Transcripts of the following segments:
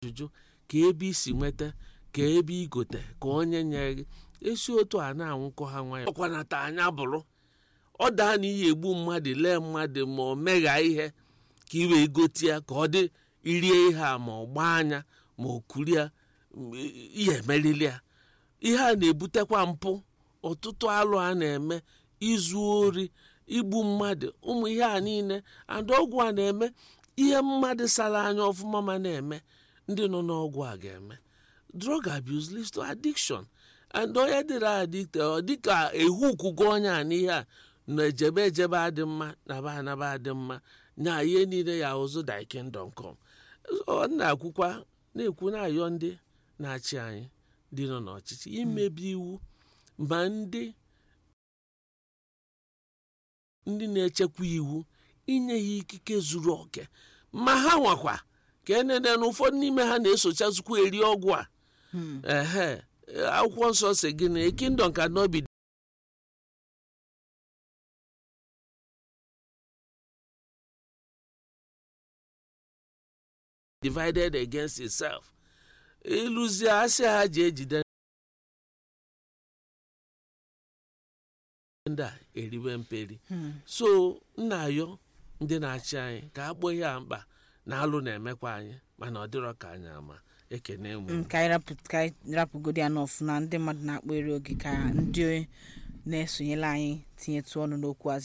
ajụjụ ka ebe isi nweta ka ebe igote ka onye nye gị esi otu a na-anwụkọ ha nwayọ ọkwanata anya bụrụ ọ daa na ihe egbu mmadụ lee mmadụ ma ọ megha ihe ka i wee gote ya ka ọ dị irie ihe a ma ọ gbaa anya ma ọ kurie ihe emerili ya ihe a na-ebutekwa mpụ ọtụtụ alụ a na-eme izu ori igbu mmadụ ụmụ ihe a niile and ọgwụ a na-eme ihe mmadụ sara anya ọfụma ma na-eme ndị nọ n'ọgwụ a ga-eme drug abuse leads to addiction and onye dịrị addicted ọ dịka ehu kwugo onye a n'ihe a na ejebe ejebe adị mma naba anaba adị mma nya ihe niile ya ụzụ thy kingdom come ọ na-akwụkwa na-ekwu na-ayọ ndị na-achị anyị ndị nọ n'ọchịchị imebi iwu ma ndị ndị na-echekwa iwu inye ha ikike zuru oke ma ha nwakwa ka enene na ụfọdụ n'ime ha na-esochazukwa eri ọgwụ a ehe akwụkwọ nsọ si gị na a kingdom cannot be divided against itself ịlụzie asị ha ji ejide ndị a eriwe mperi so nna ayọ ndị na-achị anyị ka a kpọọ ihe a mkpa na alụ na-emekwa anyị mana ọ dịrọ ka anyị ama ekene mụ Mm, ka anyị rapụ- ka anyị rapụgodi ya n'ọfụ na ndị mmadụ na-akpọ eri oge ka ndị na-esonyela anyị tinyetụ ọnụ n'okwu a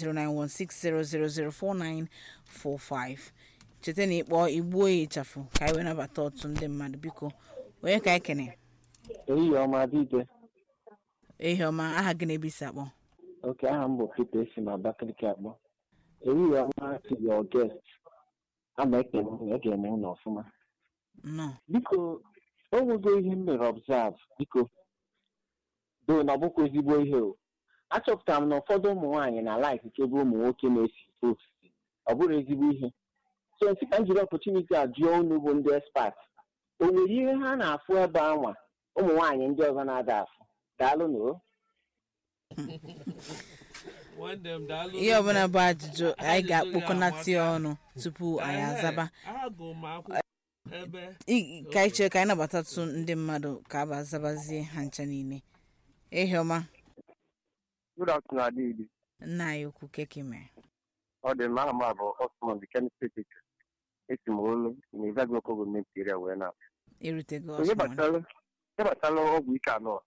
09160004945 cheta na ịkpọ igbuo ya ịchafụ ka anyị wee nabata ọtụ ndị mmadụ biko onye ka anyị kene ehihie ọma dịde ehi ọma aha gị na-ebe isi akpọ oke aha m bụ Peter esi na Abakaliki akpọ ehihie ọma to your guest ama ekele unu ege-eme unu ọfụma nnọọ biko o nwego ihe m mere observe biko do na ọ bụkwa ezigbo ihe o achọpụtara m na ụfọdụ ụmụ nwaanyị na laik ebe ụmụ nwoke na-esi ofesi ọ bụrụ ezigbo ihe so nsị ka m jiri opportunity a jụọ unu bụ ndị expert o nwere ihe ha na-afụ ebe anwa ụmụ nwaanyị ndị ọzọ na-ada afụ daalụ na o ihe ọbụla bụ ajụjụ anyị ga-akpọkọnata ya ọnụ tupu anyị azaba I- ka anyị chere ka anyị nabatatụ ndị mmadụ ka aba azabazie ha ncha niile ehi ọma Good afternoon, Adidi. nna anyị ukwu keke mere Ọ dị mma aha m a bụ Osman the chemistry teacher. Esi m olu na Izaga Local Government area wee na. erutego Onye ọsụma gbasara ihe gbasara ọgwụ ike anọ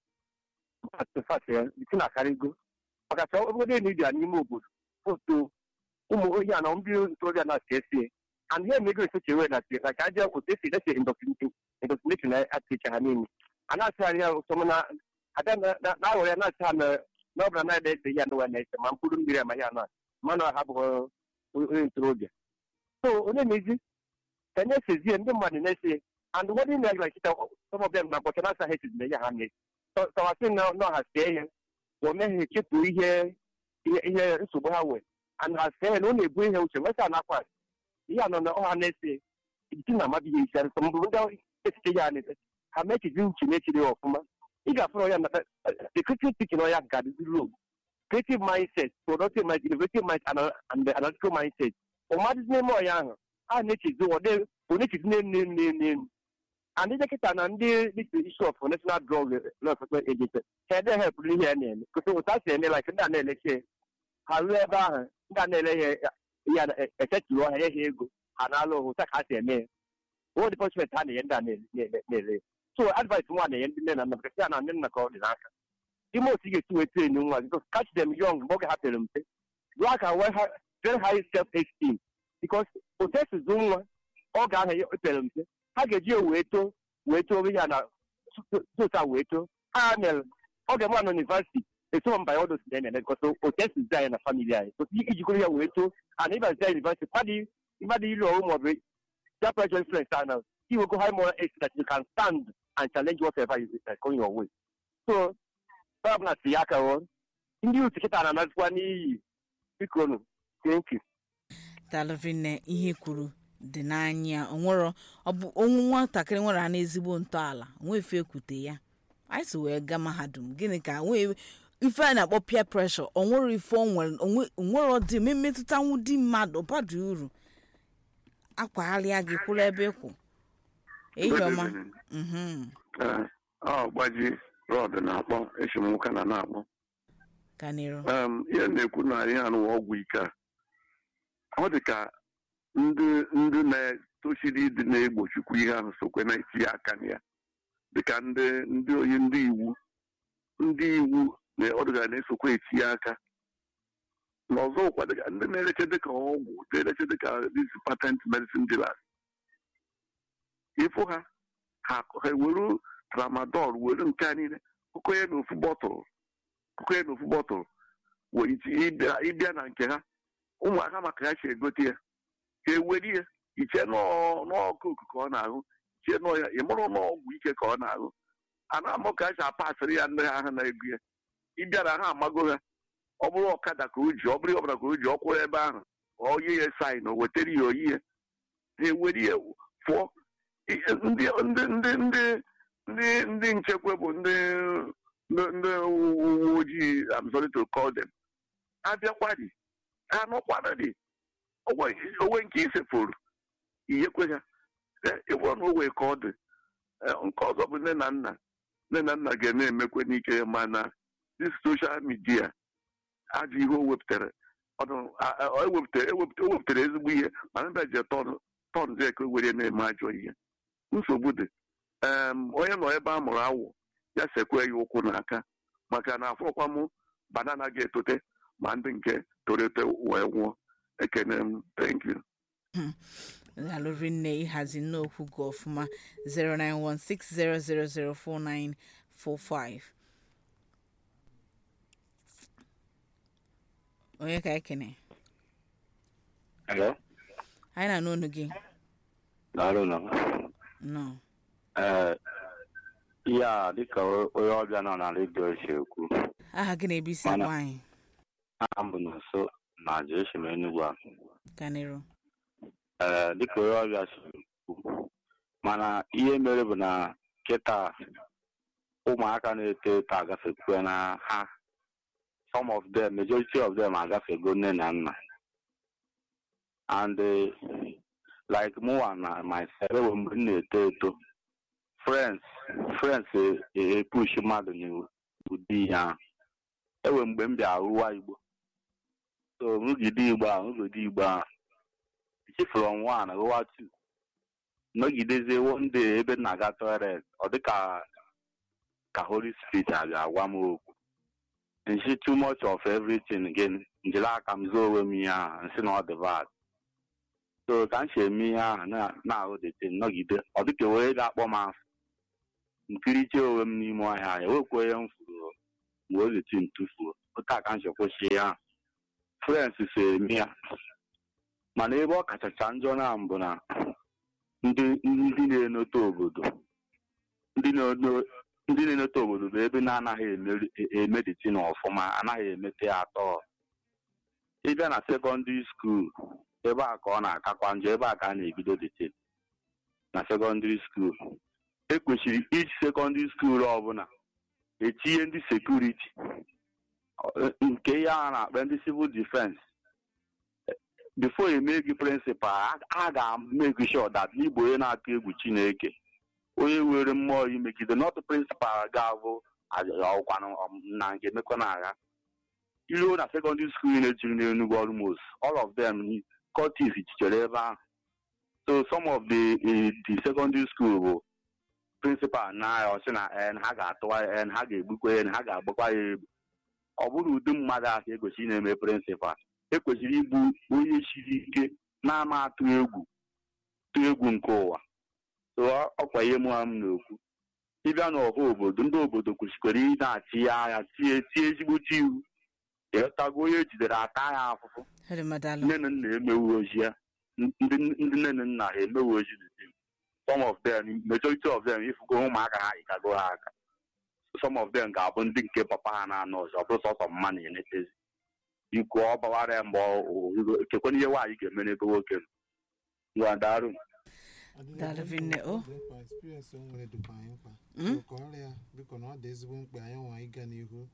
atụfatụ ya isi na akarịgo ọkacha obodo Nidia n'ime obodo foto ụmụ ohi anọ ndị ntorobịa na-asị esi and ihe emego esoche wee na tie na ka aja otu esi ese indoctrination atịcha ha niile a na-asịgharị ya ụsọ na ada na-aghọrọ ya na-asị ha na na ọ bụla na-ede ese ya n'ụwa na-ese ma mkpụrụ mmiri ama ya na mmanụ ha bụghị onye ntorobịa so onye na-ezi ka nye esezie ndị mmadụ na-ese and ụfọdụ ime ya chita some of them na bọcha na asaghị esizi na ya ha na-esi tọwasị na ha see ya o meghị chetu ihe ihe ihe nsogbu ha nwere and ha see ya na ọ na-ebu ihe uche nwesa nakwa ihe anọ na ọha na-ese iti na amabighị isi arụsọ mbụ ndị echiche ya na-ete ha mechizi uche na-echiri ya ọfụma ị ga-afụrụ ya na the critical thinking ya ga-adịzi low creative mindset productive mindset innovative mindset and, and analytical mindset ụmadịzi n'ime ọya ahụ a na-echizi ụdị ọ na-echizi n'elu n'elu n'elu and ndị dọkịta na ndị isi of national drug law enforcement agency ka ede help n'ihe ya na-eme kụsị ụta si eme like ndị a na-eleche ha ruo ebe ahụ ndị a na-ele ya ya echeturu ọha ya ha ego ha na-alụ ọhụ ụta ka ha si eme ya ụfọdụ depọtment ha na-enye ndị a na-ele so advice nwa na-enye ndị nne na nna because ya na ndị nna ka ọ dị n'aka ime otu ị ga-esi wee train nwa because catch them young mgbe oge ha pere mpe jụọ ka wee ha very high self esteem because otu esizi nwa oge ahụ ya pere mpe ha ga-eji wee too wee too ya na tota wee too ha mere oge mụ na university eso mba ya ọdụ si na-eme because otu esi zi anyị na family anyị otu ijikọrọ ya wee too ana ịbazi ya university mmadụ mmadụ ilu ọrụ maọbụ that pressure influence and iwego high moral age that you can stand and challenge whatever is coming your way so ọ bụla si ya aka ọ ndị utu kịta na-anazikwa n'iyi biko nụ thank you dalụvinne ihe kwuru dị n'anya onwero ọ bụ onwu nwatakịrị nwere a n'ezigbo ntọala onwefe ekwute ya anyị si wee gaa mahadum gịnị ka nwee ife a na-akpọ peer pressure onwere ife onwere ọdị mmetụtanwu di mmadụ badu uru akwagharịa gị kwụrụ ebe ịkwụ ehihie ọma Good evening. Mhm. Ee, ọ gbaji rọd na-akpọ eshimnwoke na na-akpọ ka n'iru Em, ihe m na-ekwu na ihe anụwa ọgwụ ike a ọ dị ka ndị ndị na-etochiri ịdị na-egbochikwu ihe ahụ sokwe na-etinye aka na ya dịka ndị ndị onye ndị iwu ndị iwu na ọdụga na-esokwa etinye aka na ọzọkwa dịka ndị na-ereche dịka ọgwụ na-ereche dịka these patent medicine dealers ịfụ ha ha ha were tramadol were nke a niile kụkọ ya n'ofu bọtụlụ kụkọ ya n'ofu bọtụlụ wee iti- ịbịa ịbịa na nke ha ụmụaka maka ya si egote ya ka ewere ya iche n'ọ- n'ọkụ ka ọ na-ahụ chie nọ ya ị mụrụ n'ọgwụ ike ka ọ na-ahụ a na-amụ ka a si apasịrị ya ndị ha na ego ya ịbịa na ha amago ha ọ bụrụ ọkada ka o ji ọ bụrụ ọbụla ka o ji ọ kwụrụ ebe ahụ ọ yie ya sain o wetara ya oyi ya ha ewere ya pụọ I- ndị ndị ndị ndị ndị ndị nchekwa bụ ndị ndị ndị uwe ojii I'm sorry to call them abịakwadi ha nọkwana dị onwe nke isefuru inyekwe ha ịbụrụ na o wee ka ọ dị Eh, nke ọzọ bụ nne na nna nne na nna ga na-emekwe n'ike mana dis soshal midia ajọ ihe o wepụtara ọnụ a- a- o wepụtara ewepụta- o wepụtara ezigbo ihe mana ndị je tọn tọn dị ka o were na-eme ajọ ihe nsogbu dị Em, onye nọ ebe a mụrụ awụ ya sekwe ya ụkwụ n'aka maka na afọkwa m banana ga-etote ma ndị nke toro eto wee nwụọ ekene m thank you alụri nne ịhazi nnokwu gị ọfụma 09160004945 onye ka ekene Hello? anyị na-anụ onu gị Daalụ nọ. nọ Ee, ihe a dịka o- onye ọbịa nọ na redio si ekwu aha gị na-ebi isi Mana- agwa anyị aha m bụ nso na Jesu Enugwu a ka n'iru ee dịka onye ọbịa si ekwu mana ihe mere bụ na kịta ụmụaka na-eto eto agafekwe na ha some of them majority of them agafego nne na nna and eh, like mụwa na myself ewe mgbe m na-eto eto friends friends epush mmadụ n'ụdị ihe ahụ ewe mgbe m bịa rụwa igbo so nrụgide igbo ahụ nrụgide igbo ahụ ichi from one rụwa two nọgidezie one day ebe m na-aga toilet ọ dịka ka holy spirit abịa gwa m okwu nshi too much of everything again njiri aka m zoo onwe m ihe ahụ nsị na ọ dị bad so ka m si eme ihe ahụ na- na-ahụ dete nọgide ọ dịka wee ga-akpọ m afọ nkiriche onwe m n'ime ọhịa ya wekwa onye m furu mgbe oleti m tụfuo otu a ka m si kwụsị ya frens so eme ya mana ebe ọ kachacha njọ na mbụ na ndị ndị na-enote obodo ndị na-eno- ndị na-enote obodo bụ ebe na-anaghị emeri- e- emeditin ọfụma anaghị emete ya atọ ịbịa na sekọndịrị skuul ebe a ka ọ na-akakwa njọ ebe a ka a na-ebido detin na sekọndịrị skuul ekwesịrị iji sekọndịrị skuul ọbụla etinye ndị sekuriti ọ- nke ihe a na-akpa ndị civil defense before eme gị prịnsịpal a ga-emeki sure that n'igbo onye na-atụ egwu chineke onye were mmụọ imegide not prịnsịpal ga-abụ ọkwanụ na nke emekọ na agha iruo na sekọndịrị skuul na-ejiri n'enugwu almost all of them cortis jichere ebe ahụ so some of the eh, the secondary school bụ prịnsịpal na ya ọsị na en ha ga-atụwa ya en ha ga-egbukwa ya en ha ga-agbakwa ya egbu ọ bụrụ ụdị mmadụ ahụ ka ekwesịrị na-eme prịnsịpal ekwesịrị igbu onye siri ike na-ama atụ egwu tụ egwu nke ụwa so ọ- ọkwa ihe mụ m na-ekwu ịbịa n'ọha obodo ndị obodo kwesịkwara ị na-achị ya agha tie tie ezigbote iwu ịghọtago onye ejidere ata ya afụfụ Hello, madalụ nne na nna emewu ozi ya ndị ndị nne na nna ha emewu ozi the same. some of them majority of them ifugo ụmụaka ha ịkago ha aka some of them ga-abụ ndị nke papa ha na-anọ ọzọ ọ bụrụ sọsọ mma na-enetezi ikwu ọ bawara ya mgbe ọ- kekwana ihe nwaanyị ga-eme n'ebe nwoke nọ ngwa darụ Daalụ Vinne, o. mkpa experience o nwere dịkwa anyị mkpa Mm? So kọọrọ ya biko na ọ dị ezigbo mkpa anyị nwa ịga n'ihu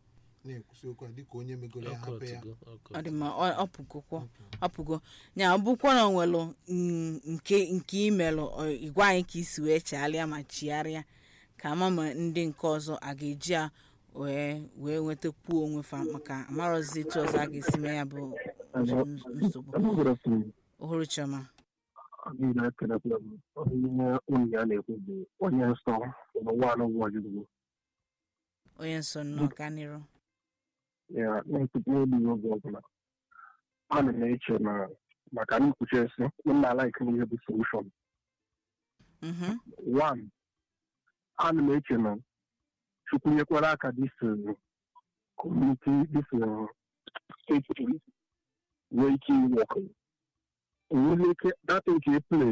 na-ekwusi okwu a dịka onye megoro ya ọkụ hapụ ya ọtụgo ọkụ ọ dị mma ọ- ọ pụgokwa ọ pụgo ya ọ bụkwa na onwelu mm, nke nke imelụ ọ, igwe anyị ka isi wee chegharịa ma chigharịa ka ama ma ndị nke ọzọ a ga-eji ya wee wee nwetakwuo onwe fa maka amarọzi etu ọzọ a ga-esi mee ya bụ nsogbu ohuru chioma niile ekelekwa m onye unu ya na-ekwu bụ onye nsọ n'ụwa anụ nwajugwu onye nsọ nnọọ ka n'iru ya na-ekwute n'elu oge ọbụla ana m eche na maka nkwuchi esi m na-alaik n'ihe bụ solushon Mhm. one ana m eche na chukwu nyekwara aka dis kọmuniti dis steeti police nwee ike iwọkụ nwere ike data nke play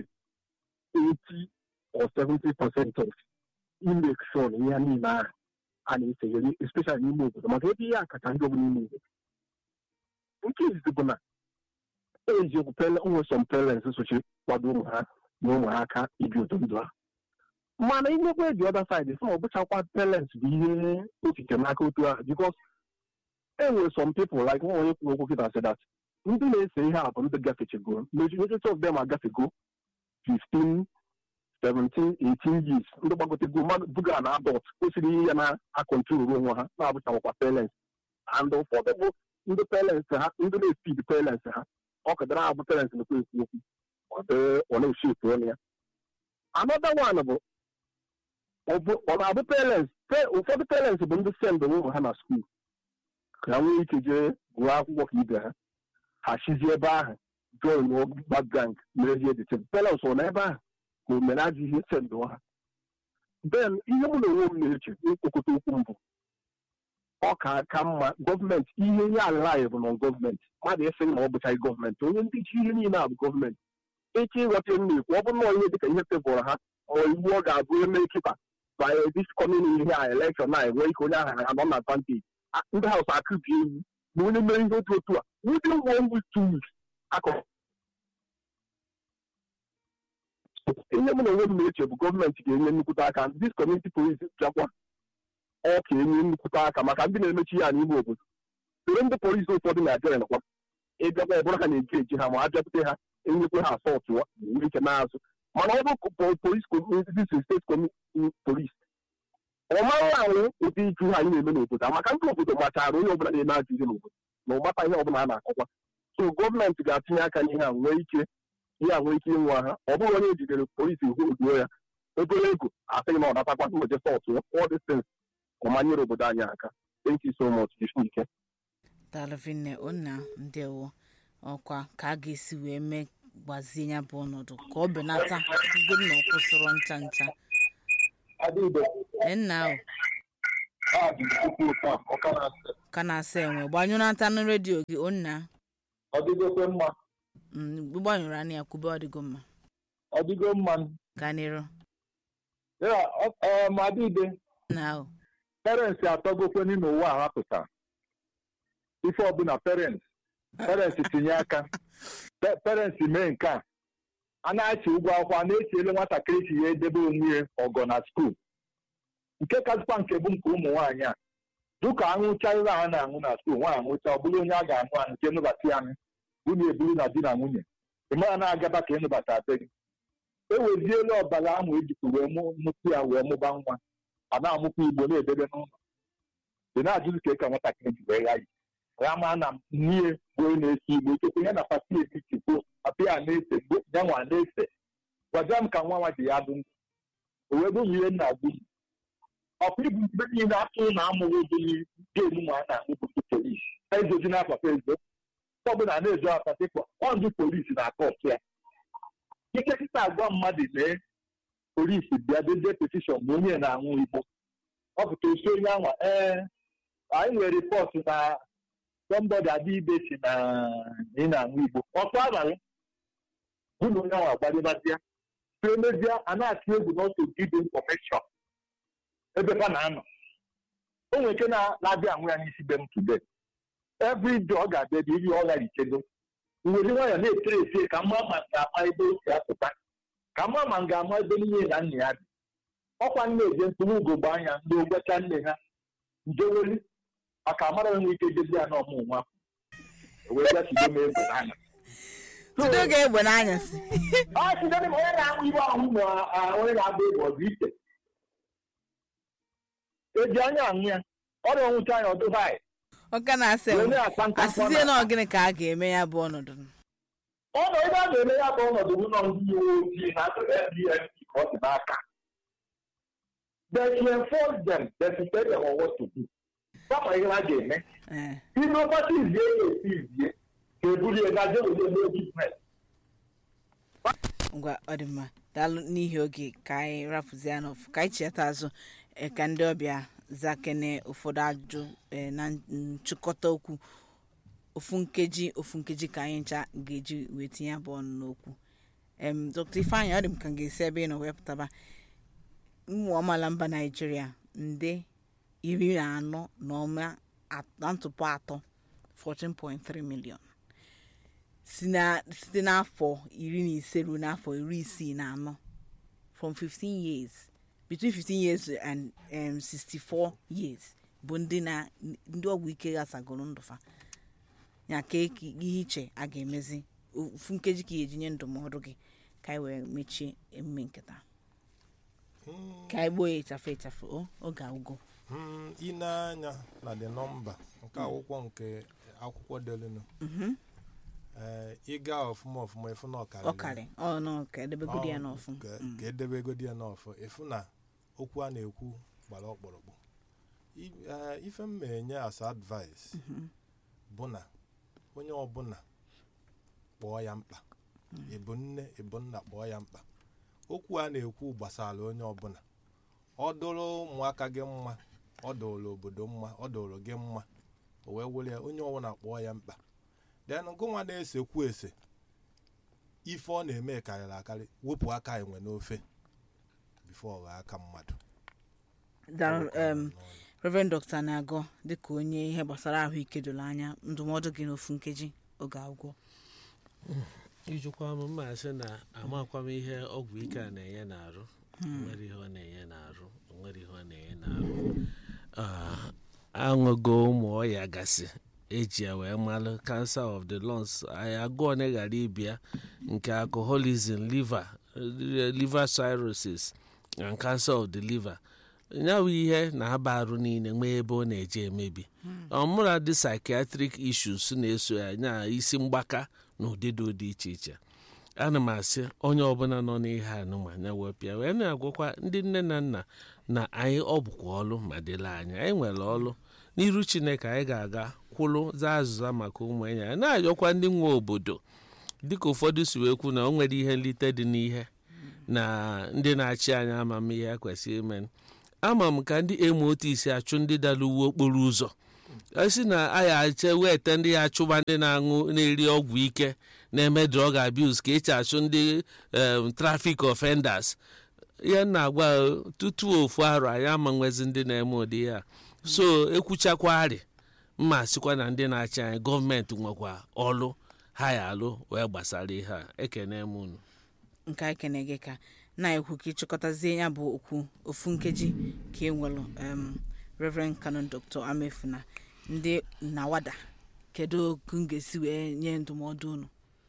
80 or 70 percent of imake sure na ihe niile ahụ a na-esegharị especially n'ime obodo maka ebe ihe a kacha njọ bụ n'ime obodo nke izizi bụ na eziokwu nwe some parents sochi kwado ụmụ ha na ụmụ ha aka ibi ụtọ ndụ ha mana imekwa the other side sị na ọ bụchakwa parents bụ ihe okike n'aka otu ahụ because e nwere some people like nwa onye kwuru okwu kịta sị that ndị na-ese ihe a bụ ndị gafechego majority of them agafego 15 17 18 years ndị gbagotego mmadụ buga na adult kwesịrị ihe ya na-akọntrolu onwe ha na-abụchawakwa parents and ụfọdụ bụ ndị parents ha ndị na-efid parents ha ọ kadara abụ parents na-ekwu ekwu okwu ọ dị- ọ na-eshepu ọnụ ya another one bụ ọ bụ- ọ na-abụ parents pe- ụfọdụ parents bụ ndị send ụmụ ha na skuul ka ha nwee ike jee gụọ akwụkwọ ka ibe ha ha chizie ebe ahụ join background merezie the same parents ọ na ebe ahụ ka omere ajọ ihe send ha then ihe mụ na onwe m na-eche n'okpokọta okwu mbụ ọ ka ka mma gọọmenti ihe ihe ala bụ na gọọmenti mmadụ eseghị na ọ bụchaghị gọọmenti onye ndị ji ihe niile a bụ gọọmenti eche ịghọta m na-ekwu ọ bụrụ na onye dịka ihe tebụrụ ha ma iwu ọ ga-abụ eme kịta by this coming ihe a elekshọn na enwe ike onye ahụ anọ na advantage A- ndị haus akụbi ewu na onye mere ihe otu otu a within one week two weeks akọ ihe mụ na onwe m na-eche bụ gọọmenti ga-enye nnukwute aka dis community police bịakwa ọ ka enye nnukwute aka maka ndị na-emechi ya n'ime obodo soro ndị polisi ụfọdụ na-abịa nakwa ịbịakwa ọbụla ha na-eji eji ha ma a bịakwute ha enyekwe ha asọlt nwere ike na-azụ mana ọ bụ polis steeti polis ọ mara ahụ ụdị iju ha anyị na-eme n'obodo a maka ndị obodo machara onye ọbụla na-eme ajụ ihe n'obodo na ụmata ihe ọbụla a na-akọkwa so gọọmenti ga-atinye aka n'ihe a nwee ike ihe a nwee ike ịnwa ha ọ bụrụ onye ejidere polisi hụduo ya obere ego asịghị na ọ natakwa mmeje sọt all these things ọ manyere obodo anyị aka thank you so much ike dalụvinne onna ndewo ọkwa ka a ga-esi wee mee gbazie ya bụ ọnọdụ ka ọ benata ugo na ọ kwụsịrọ ncha ncha nna o ka na-asa enwe gbanyụnata na redio gị onna ọ dịgokwe mma gbanyụrụ anya ya kwube ọ dịgo mma ọ dịgo mma gaa n'iru ya madide na o parents atọgokweni n'ụwa a hapụta ife ọbụla parents parents tinye aka Pe- parents mee nke a a na-achị ụgwọ akwụkwọ a na-etiele nwatakịrị si ya edebe onwe ya ọgọ na skuul nke kazikwa nke bụ nke ụmụ nwaanyị a dụka aṅụcharịrị ha na-aṅụ na skuul nwa aṅụcha ọ bụrụ onye a ga-aṅụ aṅụ nke nụbata ya aṅụ unu eburu na di na nwunye ị mara na-agaba ka ịnụbata be gị eweziela ọbara ahụ ejikwa wee mụ- mụpụ ya wee mụba nwa a na-amụkwa igbo na-edebe n'ụlọ ị na-ajụzi ka ka nwatakịrị ji wee ya yi ya ma na n'ihe bụ onye na-esi igbo chekwa ya na pati etiti kwuo pati a na-ese mgbe ya nwa na-ese gwaja m ka nwa nwa ji ya dụ ndụ o wee bụrụ ihe nna agụ ọkwa ibu mgbe niile atụ na amụghị ụdịrị gemu ma a na-amụ bụ polisi ezoji na papa ezo ọbụla na-ezo apati kpọ ọ ndị polisi na-akọ ọtụ ya ike kịta agwa mmadụ mee polisi bịa dezie petishọn ma onye na-anwụ igbo ọ pụta osi onye anwa ee anyị nwere ripọtụ na sọmbọdị adịibe si na ị na-anwụ igbo ọtụ abalị bụ na onye anwa gbadebazịa so emezie a na-atụ egwu n'ọtụ gide infọmeshọn ebe ha na-anọ o nwere ike na- na-abịa anwụ ya n'isi be m today every day ọ ga-abịa ebe ihe ọ ghara ichedo nwere nwayọ na-etere esie ka mma ma ga-ama ebe o si apụta ka mma ma m ga-ama ebe nne na nna ya dị ọkwa nne eje mkpụrụ ugogbe anya ndị ogbecha nne ha njeweli maka amara onwe ike jezi ya n'ọmụ nwa wee bịa chido m egbe n'anya Tido ga-egbe n'anyasị ọ chido m onye na-amụ ibe ahụ na ah, onye na-agba egbe ọ bụ ite eji anya anwụ ya ọ na-enwucha anya ọdụ vaị ọka na-asị wee na-akpa nkata asịzie na ọgịnị ka a ga-eme ya bụ ọnọdụ ọnọ ebe a ga-eme ya bụ ọnọdụ bụ nọ ndị uwe ojii na ndp ka ọ dị n'aka they should enforce them they should tell them on what to do kama ihe ha ga-eme ee ime ọkpata izie ya esi izie ka ebulie gaje were mee biznes ngwa ọ dị mma daalụ n'ihi oge ka anyị rapụzie ya n'ofu ka anyị cheta azụ eh, ka ndị ọbịa zakene ụfọdụ ajụjụ eh, na nchịkọta okwu ofu nkeji ofu nkeji ka anyị ncha ga-eji wee tinye abụ ọnụ n'okwu em dr ifeanyị ọ dị m ka m ga-esi ebe ị nọ wepụtaba ụmụ amaala mba naijiria nde iri na anọ na ọma at- na ntụpọ atọ 14.3 million si na site n'afọ iri na ise ruo n'afọ iri isii na anọ from 15 years between 15 years and um, 64 years bụ ndị na ndị ọgwụ ike ghasagoro ndụfa ya ka eke- ihe iche a ga-emezi ofu nkeji ka ị ga-eji nye ndụmọdụ gị ka anyị wee mechie emume nketa ka anyị gboo ya ịchafụ ịchafụ o oge agwụgo Mm, ị na-anya na the nọmba nke akwụkwọ nke akwụkwọ delunu ee ịga ọfụma ọfụma efu na ọkarịrị ọkarị ọ nọ ka edebegodi ya n'ọfụ ka ka edebe egodi ya n'ọfụ efu na okwu a na-ekwu gbara ọkpụrụkpụ I- eh, ife m na-enye as advice bụ na onye ọbụla kpọọ ya mkpa ịbụ nne ịbụ nna kpọọ ya mkpa okwu a na-ekwu gbasara onye ọbụla ọ dụrụ ụmụaka gị mma ọ dụrụ obodo mma ọ dụrụ gị mma o wee were ya onye ọbụla kpọọ ya mkpa then gụnwa na-esekwu ese ife ọ na-eme karịrị akarị wepụ aka enwe n'ofe bifo ọ ghọọ aka mmadụ Daalụ, em, Reverend Dr. na-agọ dịka onye ihe gbasara ahụike doro anya ndụmọdụ gị n'ofu nkeji oge agwụgwọ ijikwa m mma sị na amakwa m ihe ọgwụ ike a na-enye n'arụ nwere ihe ọ na-enye n'arụ nwere ihe ọ na-enye n'arụ Ah, aṅụgo ụmụ ọya gasị eji ya wee malụ cancer of the lungs anyị agụọ na ghara ịbịa nke alcoholism liver eh, liver cirrhosis and cancer of the liver ya bụ ihe na-aba arụ niile nwee ebe ọ na-eje emebi ọmụra dị psychiatric issues na-eso ya nya isi mgbaka na ụdịdo dị iche iche ana m asị onye ọbụla nọ n'ihe anụmanya wepịa wee na-agwakwa ndị nne na nna na anyị ọ bụkwa ọlụ ma dịla anya anyị nwere ọlụ n'iru chineke anyị ga-aga kwụlụ zaa azụza maka ụmụ enyi anyị na-ayọkwa ndị nwe obodo dịka ụfọdụ si wee kwu na o nwere ihe nlite dị n'ihe na ndị na-achị anyị amamihe ya kwesịrị ime ama m ka ndị emu otu isi achụ ndị dara uwe okporo ụzọ esi na aya ache wete ndị ya achụba ndị na-aṅụ na-eri ọgwụ ike na-eme drug abuse ka echi achụ ndị em, traffic offenders ihe m na-agwa eh, tutu ofu arọ anyị ama nwezi ndị na-eme ụdị ya so ekwuchakwari mma sịkwa na ndị na-achị anyị gọọmenti nwekwa ọlụ ha ya alụ wee gbasara ihe a ekene m unu nke anyị kene gị ka na-ekwu ka ịchịkọtazie ya bụ okwu ofu nkeji ka e nwelụ um, Reverend Canon Dr. Amefuna ndị nawada kedu oku m ga-esi wee nye ndụmọdụ unu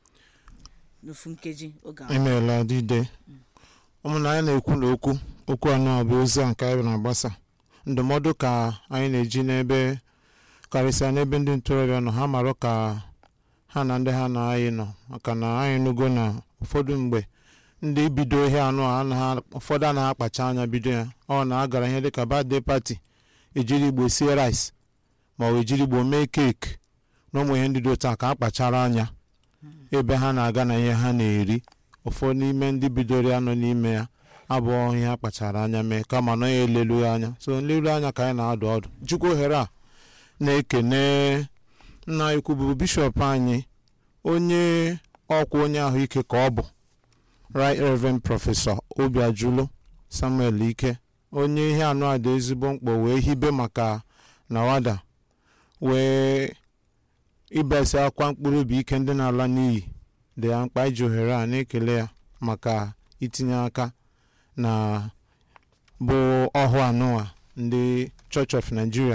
n'ofu nkeji oge ahụ emeela dide ụmụnna anyị na-ekwu na okwu okwu anọ bụ ozi a nke anyị na-agbasa ndụmọdụ ka anyị na-eji n'ebe karịsịa n'ebe ndị ntorobịa nọ ha marụ ka ha na ndị ha na anyị nọ maka na anyị nụgo na ụfọdụ mgbe ndị bido ihe anụ a anaghị ụfọdụ anaghị akpacha anya bido ya ọ na agara ihe dịka birthday party ejiri igbo sie rice ma ọ bụ ejiri igbo mee keeki na ụmụ ihe ndị dị otu a ka a kpachara anya ebe ha na-aga na ihe ha na-eri ụfọdụ n'ime ndị bidoro ya nọ n'ime ya abụọ ihe ha kpachara anya mee kama na ya elelu ya anya so nleru anya ka anyị na-adụ ọdụ jikwa ohere a na-ekene nna ikwu bụ bishọp anyị onye ọkwa onye ahụike ka ọ bụ right reverend prọfesọ obiajulu samuel ike onye ihe anụ a dị ezigbo mkpa wee hibe maka nawada wee ịbasi akwa mkpụrụ obi ike ndị na-ala n'iyi dị ya mkpa iji ohere a na-ekele ya maka itinye aka na bụ ọhụụ anụwa ndị church of nigeria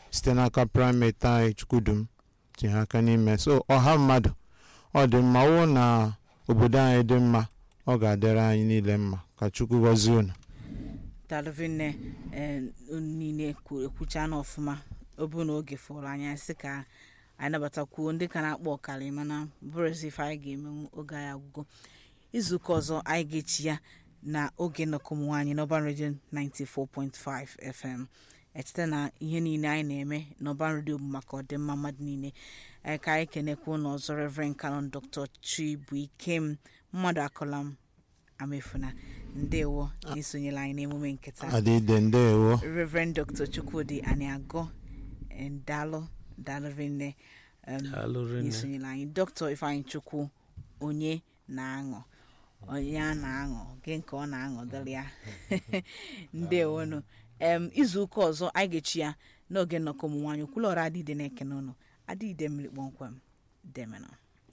site n'aka primate anyị chukwudum tinye aka n'ime so ọha mmadụ ọ dị mma wụ na obodo anyị dị mma ọ ga-adịrị anyị niile mma ka chukwu gọzie unu dalụvinne niile kwu- ekwucha n'ọfụma ọ bụ na oge fọrọ anya sị ka anyị nabatakwuo ndị ka na-akpọ ọkara mana bụrụzi ife anyị ga-emenwu oge anyị agwụgo izuụka ọzọ anyị ga-echi ya na oge nnọkọ ụmụ nwaanyị n'ọban redio 94.5 fm echeta na ihe niile anyị na-eme n'ọban redio bụ maka ọdịmma mmadụ niile Ee, ka anyị kenekwu ụlọ ọzọ reverend canon dr chibuikem mmadụ akọla m amefuna ndewo na isonyela anyị n'emume nketa adịde ndewo reverend dr chukwudi aniago daalụ daalụ rinne um, Daalụ rinne. n'isonyela anyị dr ifeanyị chukwu onye na-aṅụ onye a na-aṅụ gị nke ọ na-aṅụ dịrị ya ndewonu em izu ụka ọzọ anyị ga-echi ya n'oge nnọkọ ụmụ nwaanyị okwulọra adịide na-ekene ụnụ adịide mmiri kpọmkwem demenụ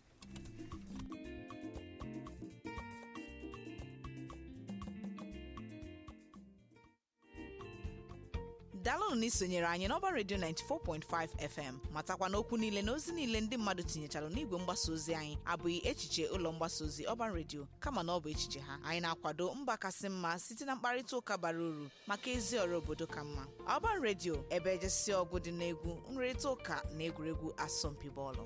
daalụnụ na isonyere anyị n'ọba redio 94.5 fm matakwa n'okwu niile na ozi niile ndị mmadụ tinyechara n'igwe mgbasa ozi anyị abụghị echiche ụlọ mgbasa ozi ọban redio kama na ọ bụ echiche ha anyị na-akwado mba kasị mma site na mkparịta ụka bara uru maka ezi ọrụ obodo ka mma ọban redio ebe ejesi ọgụ dị n'egwu nrịrịta ụka na egwuregwu asọmpi bọọlụ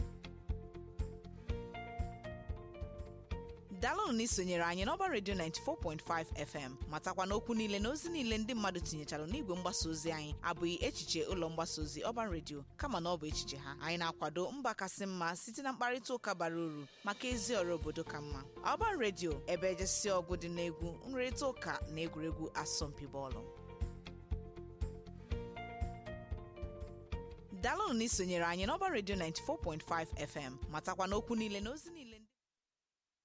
daalụnụ na isonyere anyị n'ọba redio 94.5 fm matakwa n'okwu niile na ozi niile ndị mmadụ tinyechara n'igwe mgbasa ozi anyị abụghị echiche ụlọ mgbasa ozi ọban redio kama na ọ bụ echiche ha anyị na-akwado mba kasị mma site na mkparịta ụka bara uru maka ezi ọrụ obodo ka mma ọban redio ebe ejesi ọgụ dị n'egwu nrịrịta ụka na egwuregwu asọmpi bọọlụ daalụnụ na isonyere anyị n'ọba redio 94.5 fm matakwa n'okwu niile na ozi niile